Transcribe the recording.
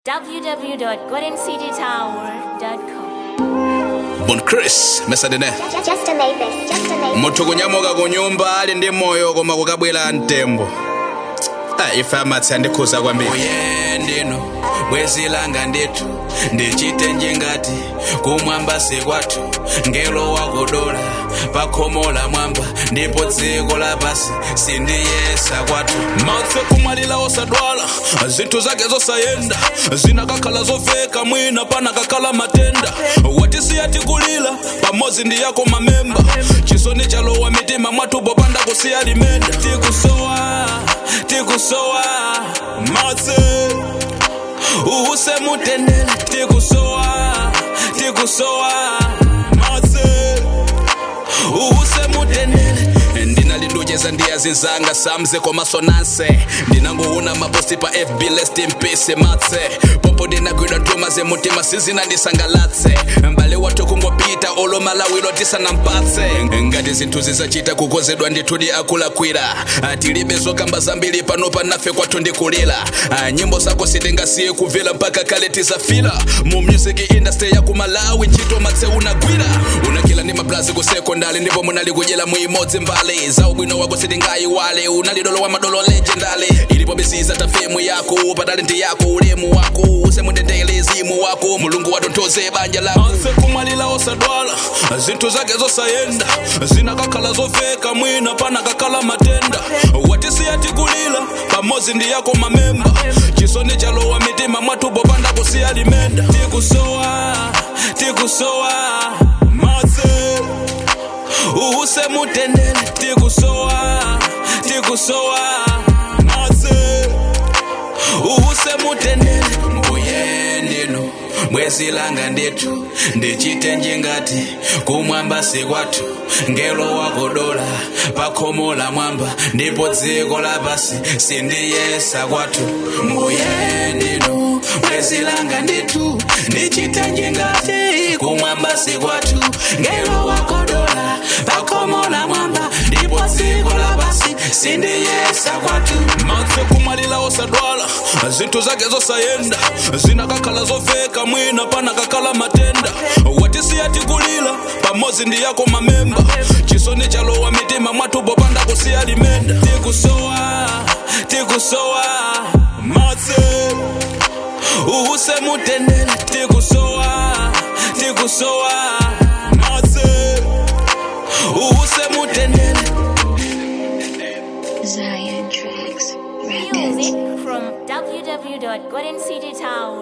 www.goldencitytower.com. Bon Chris mesadene Just to make this, just to make muthu kunyamuka ku nyumba ali ndi moyo koma kukabwera mtembo Ah, ife amatsi andikhuza kwambiri uye ndino bwezi langa ndithu ndichite njengati kumwamba sikwathu ngelo wakudola pakhomo la mwamba ndipo dziko lapasi sindiyesa kwathu matse kumwalira osadwala zinthu zake zosayenda zinakakhala zoveka mwina panakakhala matenda watisiya tikulira pamodzi ndi yako mamemba chisoni chalowa mitima mwathu popanda kusiya limenda tikusowa tikusowa matse uhuse mutendele tikusowa tikusowa matse uhuse mutendele ndinalinducheza ndiyazinzanga samze komasonanse ndinangoona maposti pa fb lest in peace matse popo ndinagwidwa ntuma zemutima sizinandisangalatse mbale wathu kungopita olomalawiro tisanampatse ngati zinthu zizachita kukozedwa ndithudi akulakwira Ah, tilibe zokamba zambiri pano panafe kwathu ndikulira Ah, nyimbo zako sitingasiye kuvela mpaka kale tizafira mu music industry ya kumalawi ntchito matse unagwira unakila ndi mablazi ku sekondari ndipo munali kudyera muimodzi mbali za ubwino wako sitingayiwale unali dolo wa madolo legendary ilipo bisiza tafemu yako pa talenti yako ulemu wako usemundendele izimu wako mulungu watonthoze banja lako anse kumwalira osadwala zinthu zake zosayenda zinakakhala zoveka mwina panakakhala matenda watisiya tikulira pamodzi ndi yako mamemba chisoni chalowa mitima mwathu popanda kusiya limenda tikusowa tikusowa matse uhuse mutendele tikusowa tikusowa matse uhuse mutendele mbuye ndino bwezi langa ndithu ndichite njengati kumwamba sikwathu ngelo wakodola pakhomo la mwamba ndipo dziko lapasi sindiyesa kwathu mbuye ndino bwezi langa ndithu ndichite njengati kumwamba sikwathu ngelo wakodola pakhomo la mwamba ndipo dziko lapasi sindiyesa kwathu matse kumwalira osadwala zinthu zake zosayenda zinakakhala zoveka mwina panakakhala matenda watisiya tikulira pamodzi ndi yako mamemba chisoni chalowa mitima mwathu popanda kusiya limenda tikusowa tikusowa matse uhuse mutendele tikusowa tikusowa matse uhuse mutendele Zion Tracks Records. Music from www.goldencitytower.com.